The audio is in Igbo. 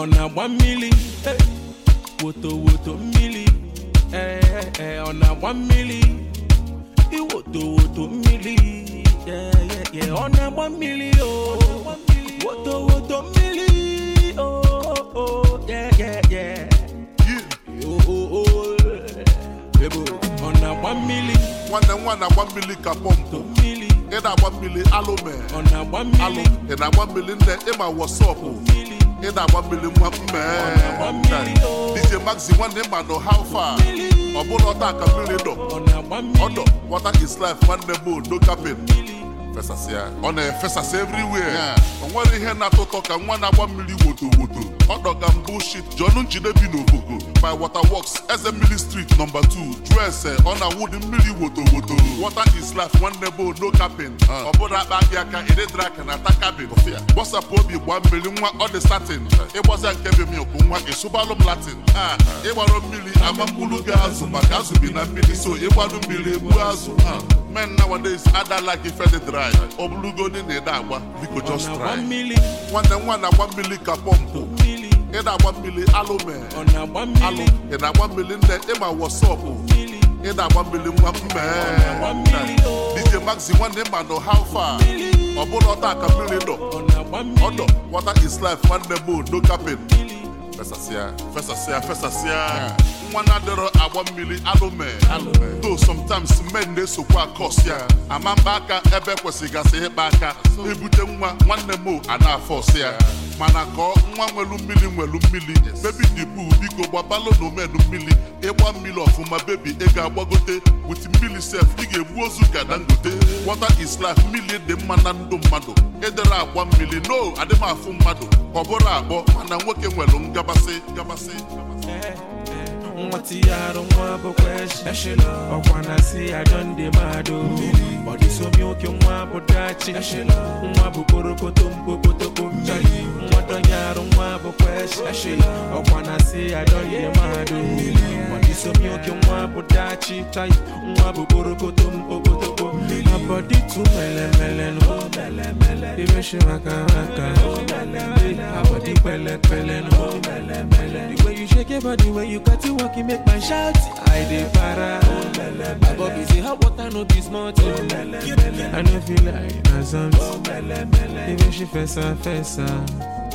ọ na-agba mmiri eh, woto woto mmiri eh, eh, ọ na-agba mmiri iwoto woto mmiri yeah, yeah, yeah. ọ na-agba mmiri o woto woto mmiri oh, oh, oh, yeah, yeah, yeah. Oh, oh, oh, ebo, ọ na-agba mmiri nwanne m nwa na-agba mmiri ka pọmpụ mmiri ị na-agba mmiri alụme ọ na-agba alụ mmiri ị na-agba mmiri nne ịma wọsọpụ mmiri ị na-agba mmiri nwa na-agba mmiri, mmee oh. DJ Maxi nwanne ịma nọ how far ọ bụrụ ọta ka mmiri dọ ọ na-agba mmiri ọdọ water is life nwanne m no capin fesasịa ọ na-efesasị everywhere o nwere ihe na-atọ ụtọ ka nwa na-agba mmiri woto woto ọ dọga m bullshit jọnụ njide bi n'obogo by waterworks eze mmiri street nọmba 2 jụọ ese ọ na-awụdị mmiri woto woto water is life nwanne m no capin ọ bụrụ akpa gị aka ịdịdịrị aka na ata kabin gbasapụ obi gbaa mmiri nwa ọ dị satin ịgbaza nke be milk nwa ịsụbalụ m latin Ah, ịgbara mmiri ama mkpụrụ gị azụ maka azụ bi na mmiri so ịgbarụ mmiri egbu azụ Ah, men nowadays adala gị fedi dry ọ bụrụgodi na ịda agba biko ọ just na-agba try mmiri nwanne nwa na-agba mmiri ka pọmpụ mmiri ị na-agba mmiri alụme ọ na-agba alụ mmiri ị na-agba mmiri nne ịma wọsọpụ mmiri ị na-agba mmiri nwa na-agba mmiri mmee o DJ Maxi nwanne ịma nọ how far ọ bụrụ ọta ka mmiri dọ ọ na-agba mmiri ọdọ water is life nwanne m no capin fesasịa fesasịa fesasịa nwa na-adịrọ agba mmiri alụme though sometimes men na-esokwa akọs ya ama mkpa aka ebe kwesịgasị ịkpa aka ebute nwa nwanne m a na-afọs ya mana kọọ nwa nwelu mmiri nwelu mmiri bebi dibu biko gbabalụ na omenu mmiri ịgba mmiri ọfụma bebi ị ga-agbagote wit mmiri sef ị ga-egbu ozu ka dangote water is life mmiri dị mma na ndụ mmadụ ịdịrị agba mmiri no adị m afụ mmadụ ọ bụrụ akpọ mana nwoke nwelu ngabasị ngabasị nwa tinye arụ nwa bụkwa eshi ọkwa na si ajọ ndị mmadụ ọ dịsomi oke nwa bụ dachi nwa bụ kporokoto mkpokotoko mmiri nwa dọnye arụ nwa bụkwa eshi ọkwa na si ajọ ndị mmadụ ọ dịsomi oke nwa bụ dachi chai nwa bụ kporokoto mkpokotoko abọdị tu melemele nụ imeshi maka maka abọdị pẹ̀lẹ́pẹ̀lẹ́ nụ the way you shake your body when you got to walk, you make my shout. I dey para. My body say hot water no be small thing. I no feel like na something. Even she fessa fessa.